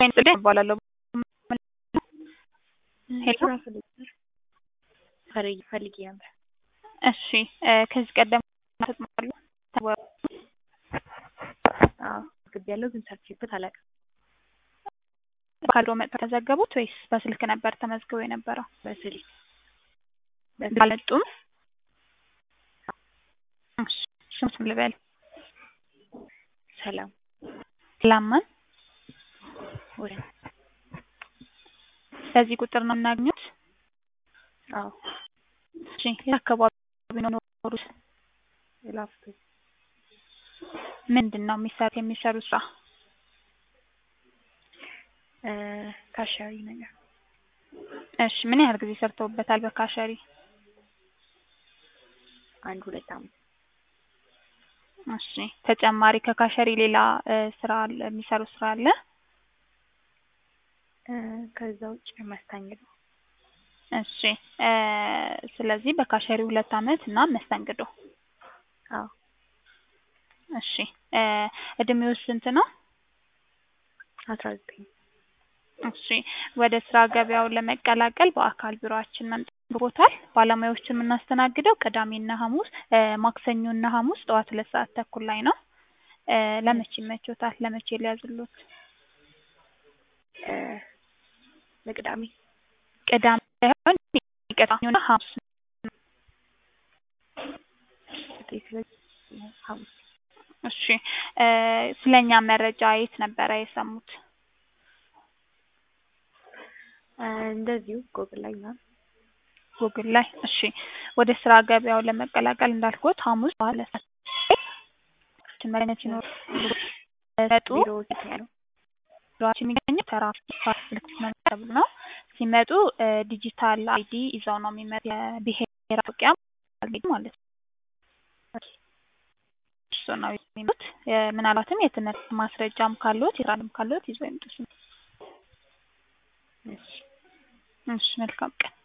እባላለሁ። ሄሎ ስራ ፈልጌ ፈልጌ ፈልጌ ነበር። እሺ ከዚህ ቀደም ተጠቅመዋል? አዎ አስገቢያለሁ ግን ሰርቼበት አላውቅም። ካዶ መጥተው ተዘገቡት ወይስ በስልክ ነበር ተመዝግበው የነበረው? በስልክ አልመጡም? እሺ ስሙን ልበል። ሰላም ላማን ወደ በዚህ ቁጥር ነው የምናገኙት? አዎ እሺ የት አካባቢ ነው የሚኖሩት? ላፍቶ ምንድን ነው የሚሰሩት የሚሰሩት ስራ? ካሻሪ ነገር እሺ ምን ያህል ጊዜ ሰርተውበታል በካሸሪ? አንድ ሁለት አመት እሺ ተጨማሪ ከካሸሪ ሌላ ስራ አለ የሚሰሩት ስራ አለ? ከዛ ውጭ መስተንግዶ እሺ ስለዚህ በካሸሪ ሁለት አመት እና መስተንግዶ አዎ እሺ እድሜው ስንት ነው? አስራ ዘጠኝ እሺ ወደ ስራ ገበያው ለመቀላቀል በአካል ቢሮአችን መምጣት ይኖርብዎታል። ባለሙያዎችን የምናስተናግደው ቅዳሜና ሐሙስ ማክሰኞና ሐሙስ ጠዋት ሁለት ሰዓት ተኩል ላይ ነው። ለመቼ ይመቾታል? ለመቼ ሊያዝልዎት? ለቅዳሜ ቅዳሜ ሳይሆን ቅዳሜና ሐሙስ ስለዚህ ሐሙስ እሺ ስለኛ መረጃ የት ነበረ የሰሙት? እንደዚሁ ጎግል ላይ ምናምን ጉግል ላይ እሺ ወደ ስራ ገበያው ለመቀላቀል እንዳልኩት ሐሙስ በኋላ መገኘት ሲኖር ሲመጡ ቢሮ የት ነው ያለው? ቢሮአችን የሚገኘው ተራ ስልክ ተብሎ ነው። ሲመጡ ዲጂታል አይዲ ይዘው ነው የሚመጡ የብሔራዊ መታወቂያ ማለት ነው። እሱ ነው የሚመጡት። ምናልባትም የትምህርት ማስረጃም ካለዎት የስራ ልምድም ካለዎት ይዘው ይምጡ። እሺ እሺ መልካም ቀን